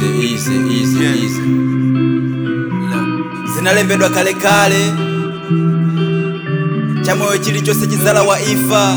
easy, easy, easy, Yeah. easy. zinalembedwa kalekale chamoyo chilichonse chizala wa ifa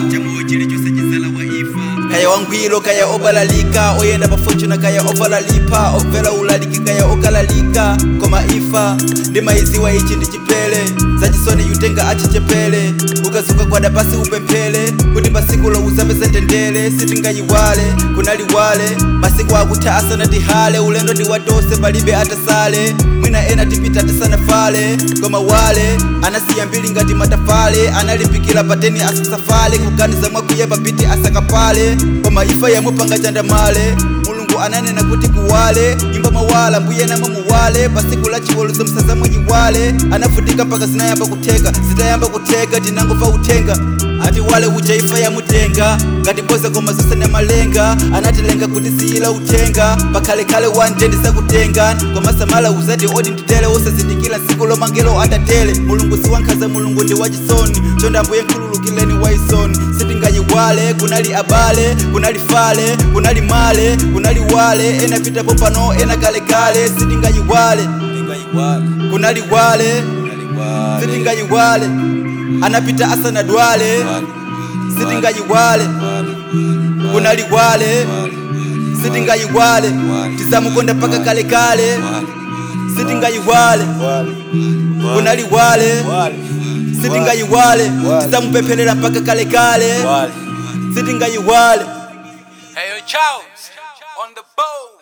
kaya wangwiro kaya obalalika oyenda pafortuna kaya ovalalipa obvera ulaliki kaya okalalika koma ifa ndi maiziwa ichi ndi chipele zachisoni yutenga achichepele ukazuka kwada pasi upemphele kuti pasiku louzapeze ndendele sitingayiwale kunaliwale masiku akutha asanatihale ulendo ndi watose palibe atasale mwina ena tipita tisanafale koma wale anasiya mbili ngati matafale analimbikira pateni asasafale kuganiza mwakuya papiti asakapale koma ifa yamupanga chandamale mulungu ananena kuti kuwale imba mawala mbuye namwe muwale pasiku la chiweruzo msaza mwenyiwale anavutika mpaka zinayamba kutheka zitayamba kutheka tinangomva uthenga ati wale uja ifa yamutenga ngati boza koma zonse ne malenga anatilenga kuti siyila uthenga pakhalekale wante ndisakutenga koma samala uzati odi nditele usazindikira tsiku lomangelo atatele mulungu siwankhaza mulungu ndi wachisoni chonde ambuye nkhululukireni waisoni sitingayiwale kunali abale kunali fale kunali male kunali wale ena pitapo pano ena kalekale sitingayiwale kunali wale sitingayiwale anapita asanadwale sitingayiwale kunali wale sitingayiwale tisamukonda paka kalekale sitingayiwale kunali wale sitingayiwale tisamupempherera mpaka kalekale sitingayiwale Hey, yo, Charles, on the boat.